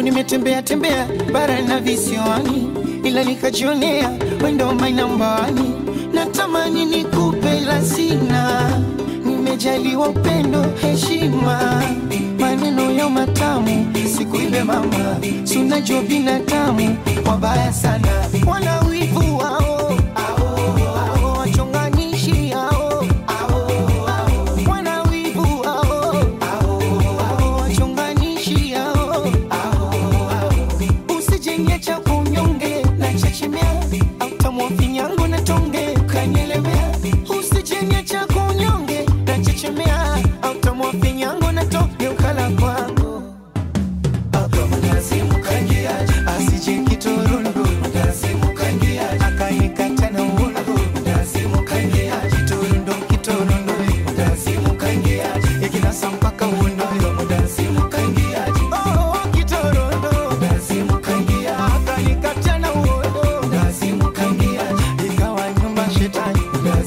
nimetembea tembea bara na visiwani, ila nikajionea wendo mainambani. Natamani nikupe la sina, nimejaliwa upendo, heshima, maneno ya matamu, sikuibe mama, sunajua binadamu wabaya sana, wana wivu wao ao, wachonganishi hao wana wivu hao ao, wachonganishi hao usijenge cha kunyonge na chechemea autamwa finyango na tonge kanyelemea usijenge cha kunyonge na chechemea autamwa finyango na tonge ukala kwangu asije kiturundu akanikata na uundu kiturundu kiturundu ikinasa mpaka uundu Oh, kiturundu akanikata na uundu ikawa nyumba shetani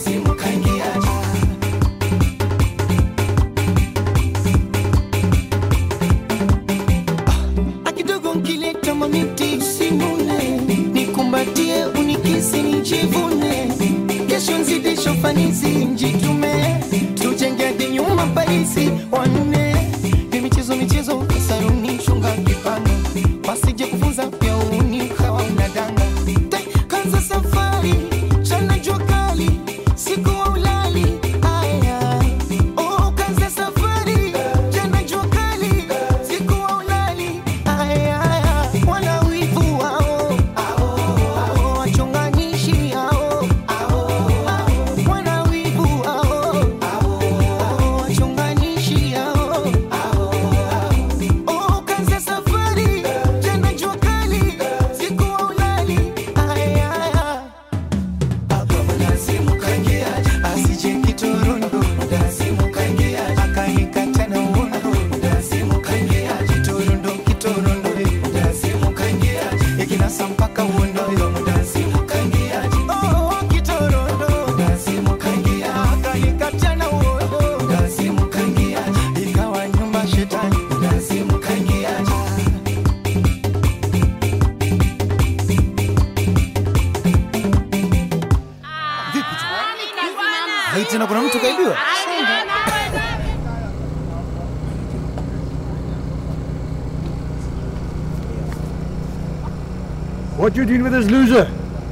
akidogo nkileta mamiti usinune nikumbatie unikisi nijivune kesho nzidisho fanisi njitume tujenge hadi nyuma parisi wanne ni michezo michezo saruni shunga kipano wasije kufunza pia uni ukawa unadanga Tai, kanza safari chana jua kali siku wa ulali aya oh, kanza safari chana jua kali siku wa ulali aya wana wivu wao ao, wachonganishi hao wana wivu wao ao, wachonganishi hao Oh, kanza safari jana jua kali siku wa ulali aya asije kiturundu akanikata na uundu kiturundu kiturundu ikinasa mpaka uundu Oh, kiturundu akanikata na uundu ikawa nyumba shetani Hai tena kuna mtu kaibiwa? What you doing with this loser?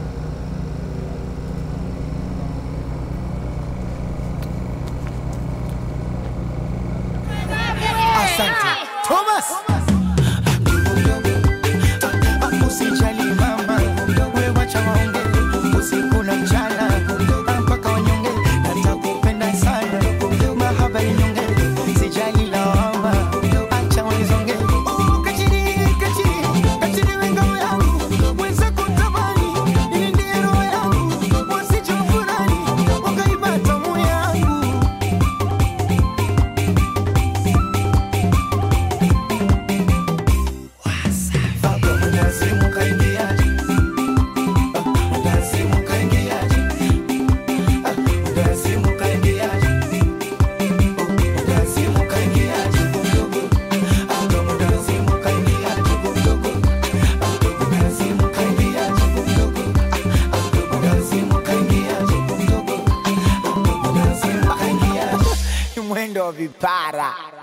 Asante. Thomas. Usijali mama, wewe wacha waonge usiku na mchana mpaka wanyonge, natakupenda sana mahaba inyonge, sijali lawama, acha wanizonge. Oh, kachiri, kachiri, kachiri we ngao yangu, wenzako tamani, ili ndiye roho yangu, wasije wafurahi, wakaiba tamu yangu. Mwendo wa vipara.